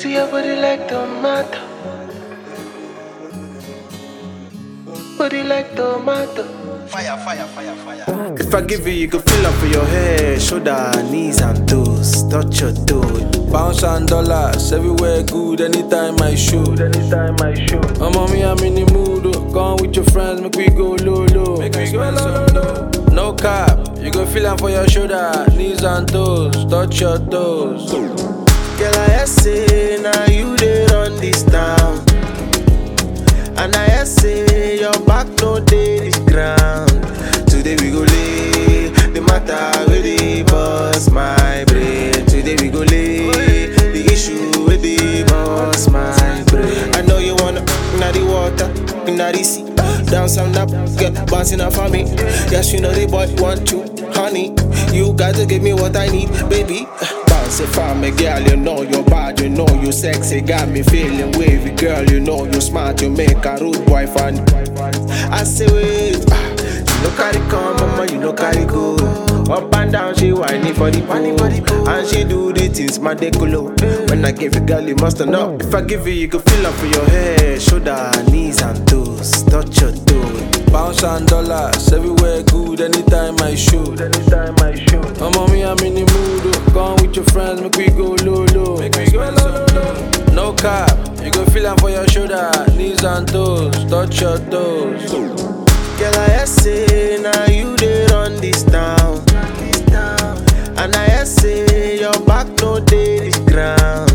See your body like tomato. Body like tomato. Fire, fire, fire, fire. If I give you, you can feel up for your head, shoulder, knees and toes. Touch your toes. Pounds and dollars, everywhere good, anytime I shoot. Anytime I shoot. I'm on me, I'm in the mood. oh. Come with your friends, make we go low, low. Make we go low, low. No cap, you go feel am for your shoulder, knees and toes. Touch your toes. Girl, I hear say now you dey run this town. And I hear say your back no dey the ground. Today we go lay the matter with the boss my brain. Today we go lay the issue with the boss my brain. I know you wanna inna the water, inna the sea. Down some up, get bouncing up for me. Yes, you know the boy want you, honey. You gotta give me what I need, baby. Bounce it for me, girl. You know you're bad, you know you sexy, got me feeling wavy, girl. You know you smart, you make a rude boy fun. I say wait, ah, you know carry come, mama, you know carry go. Up and down, she whining for the pole, and she do the things my decolo. When I give you, girl, you must know. If I give you, you can feel up for your head, shoulder, knees and toes. Touch your toes. Pounds and dollars, everywhere good, anytime I shoot. Anytime I shoot. I'm on me, I'm in the mood. oh. Come with your friends, make we go low, low. Make we go low, low. No cap, you go feel am for your shoulder, knees and toes. Touch your toes. Girl, I hear say now you dey run this town. And I hear say your back no dey the ground.